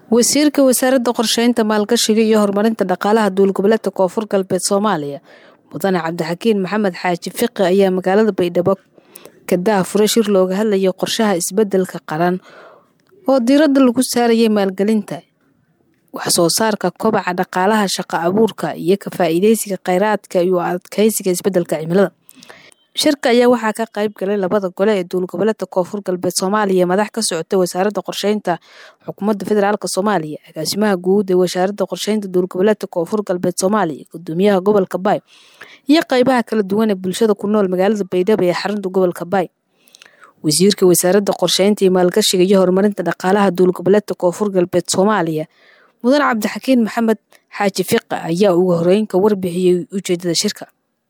wasiirka wasaaradda qorsheynta maalgashiga iyo horumarinta dhaqaalaha duulgoboleedka koonfur galbeed soomaaliya mudane cabdixakiin maxamed xaaji fiqi ayaa magaalada baydhabo ka daahfuray shir looga hadlayo qorshaha isbedelka qaran oo diiradda lagu saarayay maalgelinta wax soo saarka kobaca dhaqaalaha shaqo abuurka iyo ka faa'iideysiga kheyraadka iyo adkeysiga isbedelka cimilada shirka ayaa waxaa ka qayb galay labada gole ee duulgoboleedka koonfur galbeed soomaaliya madax ka socota wasaaradda qorsheynta xukuumadda federaalk soomaaliya agaasimaha guud ee wasaaradda qorsheynta duulgoboleedka koonfur galbeed soomaaliya gudoomiyaha gobolka baay iyo qeybaha kala duwan ee bulshada ku nool magaalada baydhabo ee xarunta gobolka baay wasiirka wasaaradda qorsheynta iyo maalgashiga iyo horumarinta dhaqaalaha duulgoboleedka koonfur galbeed soomaaliya mudane cabdixakiin maxamed xaaji fiqi ayaa ugu horeyn ka warbixiyey ujeedada shirka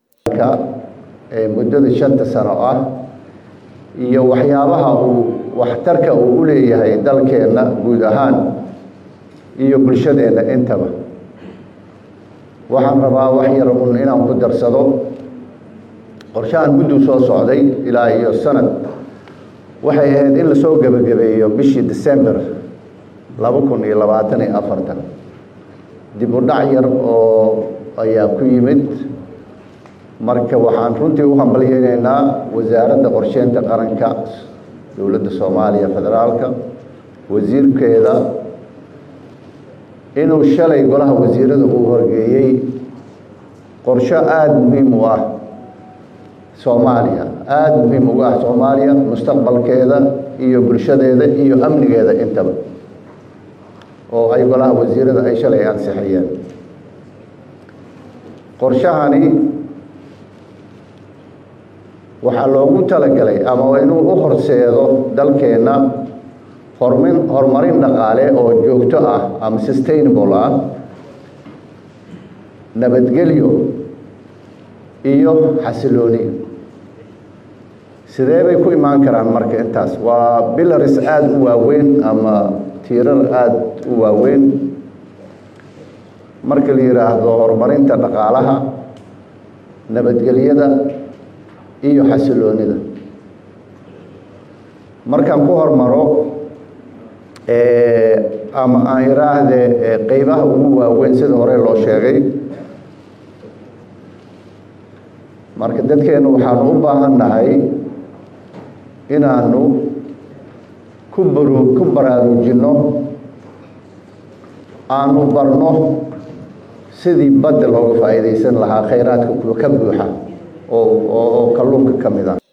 muddada shanta sano ah iyo waxyaabaha uu waxtarka uu u leeyahay dalkeenna guud ahaan iyo bulshadeenna intaba waxaan rabaa wax yar un inaan ku darsado qorshahan mudduu soo socday ilaa iyo sanad waxay ahayd in lasoo gebagabeeyo bishii december laba kun iyo labaatan iyo afartan dib u dhac yar oo ayaa ku yimid marka waxaan runtii u hambalyeyneynaa wasaaradda qorsheynta qaranka dowladda soomaaliya federaalka wasiirkeeda inuu shalay golaha wasiirada uu horgeeyey qorsho aada muhiim u ah soomaaliya aada muhiim ugu ah soomaaliya mustaqbalkeeda iyo bulshadeeda iyo amnigeeda intaba oo ay golaha wasiirada ay shalay ansixiyeen qorshahani waxaa loogu talagalay ama inuu u horseedo dalkeenna hormin horumarin dhaqaale oo joogto ah ama sustainable ah nabadgelyo iyo xasilooni sidee bay ku imaan karaan marka intaas waa bilaris aada u waaweyn ama tiirar aada u waaweyn marka la yidhaahdo horumarinta dhaqaalaha nabadgelyada iyo xasiloonida markaan ku hormaro ama aan iraahde qeybaha ugu waaweyn sida hore loo sheegay marka dadkeenu waxaanu u baahan nahay inaanu ku baru ku baraarujinno aanu barno sidii badda looga faa'iidaysan lahaa kheyraadka ka buuxa oo oo kalluunka ka mid ah